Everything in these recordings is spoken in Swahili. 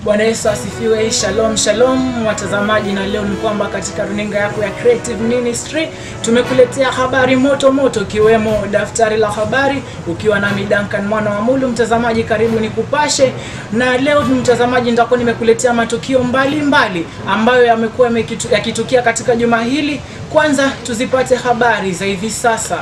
Bwana Yesu asifiwe. Shalom shalom watazamaji, na leo ni kwamba katika runinga yako ya Creative Ministry tumekuletea habari moto moto, ikiwemo daftari la habari, ukiwa nami Duncan mwana wa Mulu. Mtazamaji, karibu ni kupashe, na leo mtazamaji, nitakuwa nimekuletea matukio mbalimbali mbali ambayo yamekuwa yakitukia katika juma hili. Kwanza tuzipate habari za hivi sasa.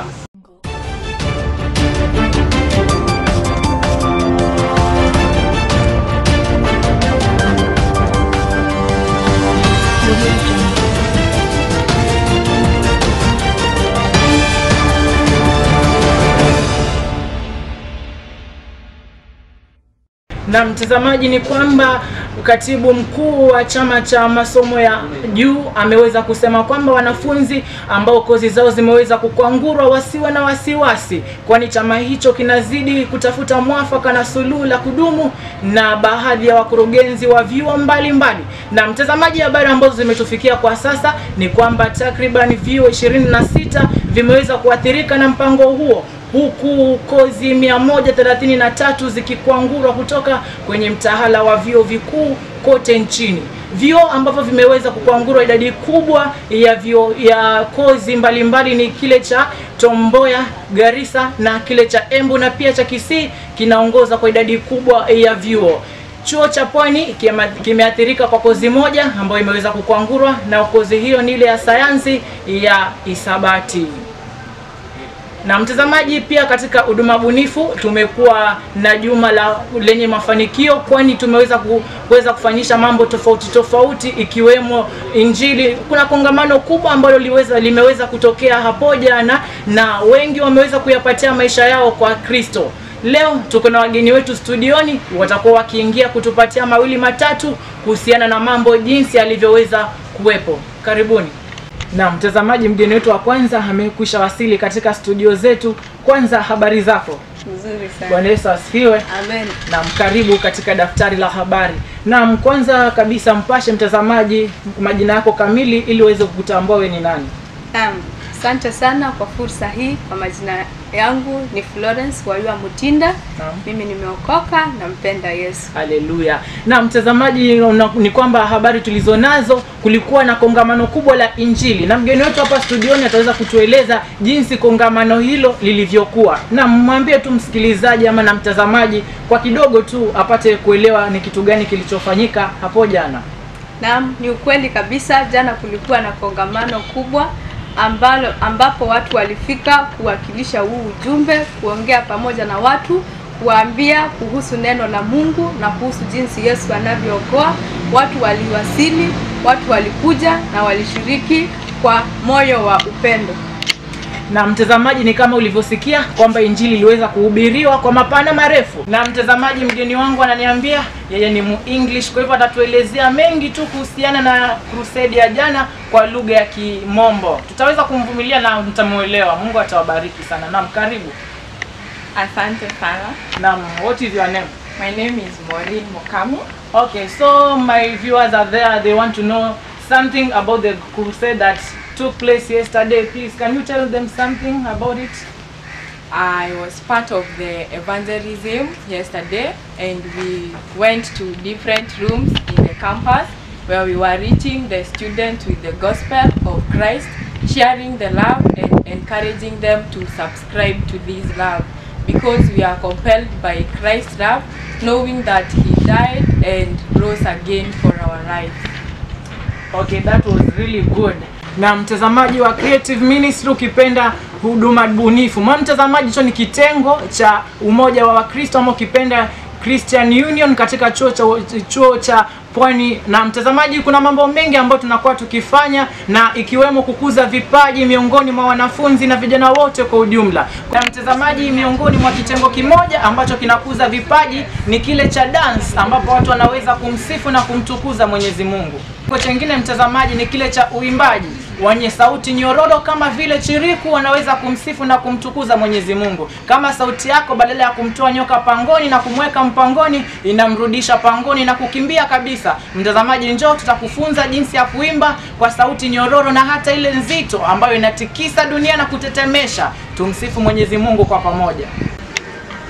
Na mtazamaji, ni kwamba katibu mkuu wa chama cha masomo ya juu ameweza kusema kwamba wanafunzi ambao kozi zao zimeweza kukwangurwa wasiwe na wasiwasi, kwani chama hicho kinazidi kutafuta mwafaka na suluhu la kudumu na baadhi ya wakurugenzi wa vyuo mbalimbali. Na mtazamaji, habari ambazo zimetufikia kwa sasa ni kwamba takriban vyuo 26 vimeweza kuathirika na mpango huo huku kozi 133 zikikwangurwa kutoka kwenye mtahala wa vyuo vikuu kote nchini. Vyuo ambavyo vimeweza kukwangurwa idadi kubwa ya vyuo ya kozi mbalimbali mbali ni kile cha Tomboya, Garissa na kile cha Embu na pia cha Kisii kinaongoza kwa idadi kubwa ya vyuo. Chuo cha Pwani kimeathirika kwa kozi moja ambayo imeweza kukwangurwa, na kozi hiyo ni ile ya sayansi ya hisabati na mtazamaji, pia katika huduma bunifu tumekuwa na juma la lenye mafanikio, kwani tumeweza kuweza kufanyisha mambo tofauti tofauti ikiwemo Injili. Kuna kongamano kubwa ambalo liweza limeweza kutokea hapo jana na wengi wameweza kuyapatia maisha yao kwa Kristo. Leo tuko na wageni wetu studioni, watakuwa wakiingia kutupatia mawili matatu kuhusiana na mambo jinsi alivyoweza kuwepo. Karibuni. Na mtazamaji, mgeni wetu wa kwanza amekwisha wasili katika studio zetu. Kwanza, habari zako? Nzuri sana. Bwana Yesu asifiwe. Amen. Na mkaribu katika daftari la habari. Na kwanza kabisa mpashe mtazamaji majina yako kamili ili uweze kukutambua wewe ni nani. Naam. Asante sana kwa fursa hii. Kwa majina yangu ni Florence Wayua Mutinda. Naam. Mimi nimeokoka, nampenda Yesu. Haleluya. Na mtazamaji, una- ni kwamba habari tulizonazo, kulikuwa na kongamano kubwa la Injili, na mgeni wetu hapa studioni ataweza kutueleza jinsi kongamano hilo lilivyokuwa, na mwambie tu msikilizaji ama na mtazamaji kwa kidogo tu apate kuelewa ni kitu gani kilichofanyika hapo jana. Naam, ni ukweli kabisa. Jana kulikuwa na kongamano kubwa ambalo ambapo watu walifika kuwakilisha huu ujumbe, kuongea pamoja na watu, kuwaambia kuhusu neno la Mungu na kuhusu jinsi Yesu anavyookoa. Watu waliwasili, watu walikuja na walishiriki kwa moyo wa upendo. na mtazamaji, ni kama ulivyosikia kwamba injili iliweza kuhubiriwa kwa mapana marefu. Na mtazamaji, mgeni wangu ananiambia yeye ni mu English, kwa hivyo atatuelezea mengi tu kuhusiana na crusade ya jana kwa lugha ya Kimombo. Tutaweza kumvumilia na mtamuelewa. Mungu atawabariki sana. Naam, karibu. Asante sana. Naam, what is your name? My name is Maureen Mokamu. Okay, so my viewers are there. They want to know something about the crusade that took place yesterday. Please, can you tell them something about it? I was part of the evangelism yesterday and we went to different rooms in the campus where we were reaching the students with the gospel of Christ, sharing the love and encouraging them to subscribe to this love because we are compelled by Christ's love, knowing that He died and rose again for our lives. Okay, that was really good. Na mtazamaji wa Creative Ministry ukipenda huduma bunifu. Mwa mtazamaji, hicho ni kitengo cha umoja wa Wakristo ama ukipenda Christian Union katika chuo cha chuo cha Pwani. Na mtazamaji, kuna mambo mengi ambayo tunakuwa tukifanya na ikiwemo kukuza vipaji miongoni mwa wanafunzi na vijana wote kwa ujumla. Kwa mtazamaji, miongoni mwa kitengo kimoja ambacho kinakuza vipaji ni kile cha dance, ambapo watu wanaweza kumsifu na kumtukuza Mwenyezi Mungu. Kitengo chengine mtazamaji ni kile cha uimbaji wenye sauti nyororo kama vile chiriku wanaweza kumsifu na kumtukuza Mwenyezi Mungu. Kama sauti yako badala ya kumtoa nyoka pangoni na kumweka mpangoni inamrudisha pangoni na kukimbia kabisa. Mtazamaji, njoo tutakufunza jinsi ya kuimba kwa sauti nyororo na hata ile nzito ambayo inatikisa dunia na kutetemesha. Tumsifu Mwenyezi Mungu kwa pamoja.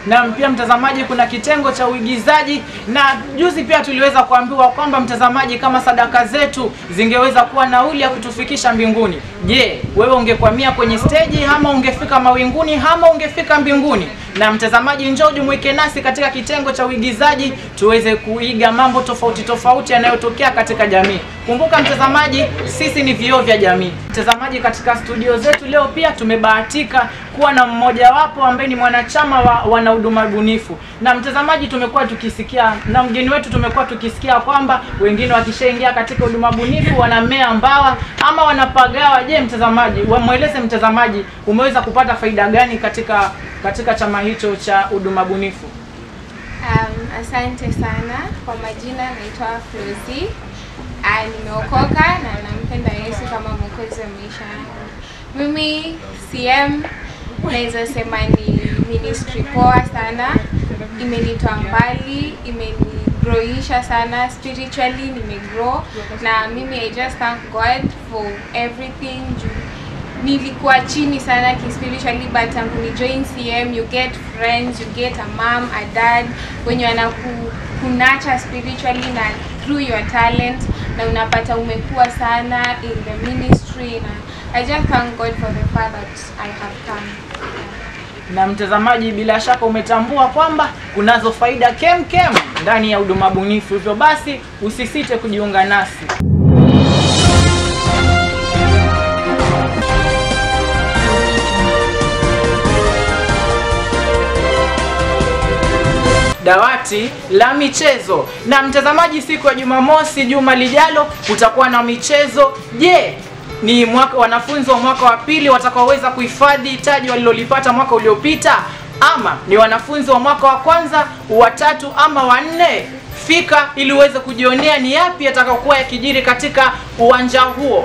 na pia mtazamaji, kuna kitengo cha uigizaji, na juzi pia tuliweza kuambiwa kwamba mtazamaji, kama sadaka zetu zingeweza kuwa nauli ya kutufikisha mbinguni, je, wewe ungekwamia kwenye steji ama ungefika mawinguni ama ungefika mbinguni? Na mtazamaji, njoo jumuike nasi katika kitengo cha uigizaji tuweze kuiga mambo tofauti tofauti yanayotokea katika jamii. Kumbuka mtazamaji, sisi ni vioo vya jamii. Mtazamaji, katika studio zetu leo pia tumebahatika kuwa na mmojawapo ambaye ni mwanachama wa wanahuduma bunifu, na mtazamaji, tumekuwa tukisikia na mgeni wetu tumekuwa tukisikia kwamba wengine wakishaingia katika huduma bunifu wanamea mbawa ama wanapagawa. Je, mtazamaji, wamweleze mtazamaji umeweza kupata faida gani katika katika chama hicho cha huduma bunifu? Um, asante sana kwa majina, naitwa Flozi. Ah, nimeokoka na nampenda Yesu kama mwokozi wa maisha yangu. Mimi CM naweza sema ni ministry poa sana, imenitoa mbali, imenigrowisha sana spiritually, nimegrow na mimi I just thank God for everything juu nilikuwa chini sana kispiritually but tangu ni join CM you get friends you get a mom a dad wenye wanaku kunacha spiritually na through your talent na unapata umekuwa sana in the ministry na I just thank God for the far that I have come. na mtazamaji, bila shaka umetambua kwamba kunazo faida kem kem ndani ya huduma bunifu. Hivyo basi usisite kujiunga nasi. dawati la michezo. Na mtazamaji, siku ya Jumamosi juma lijalo kutakuwa na michezo. Je, ni mwaka, wanafunzi wa mwaka wa pili watakaoweza kuhifadhi taji walilolipata mwaka uliopita ama ni wanafunzi wa mwaka wa kwanza, wa tatu ama wa nne? Fika ili uweze kujionea ni yapi yatakayokuwa yakijiri katika uwanja huo.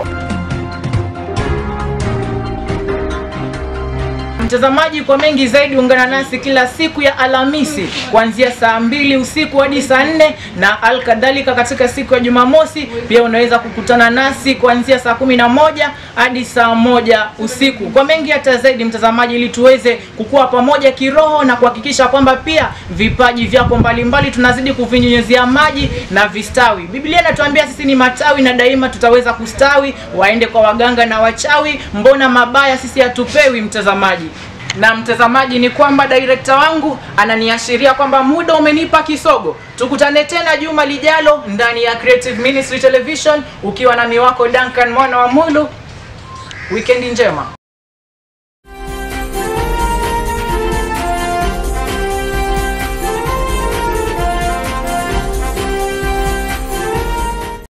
Mtazamaji, kwa mengi zaidi ungana nasi kila siku ya Alhamisi kuanzia saa mbili usiku hadi saa nne na alkadhalika katika siku ya Jumamosi pia unaweza kukutana nasi kuanzia saa kumi na moja hadi saa moja usiku. Kwa mengi hata zaidi, mtazamaji, ili tuweze kukua pamoja kiroho na kuhakikisha kwamba pia vipaji vyako mbalimbali tunazidi kuvinyunyizia maji na vistawi. Biblia inatuambia sisi ni matawi na daima tutaweza kustawi. Waende kwa waganga na wachawi, mbona mabaya sisi hatupewi, mtazamaji na mtazamaji ni kwamba director wangu ananiashiria kwamba muda umenipa kisogo. Tukutane tena juma lijalo ndani ya Creative Ministry Television ukiwa na miwako Duncan mwana wa Mulu. Weekend njema.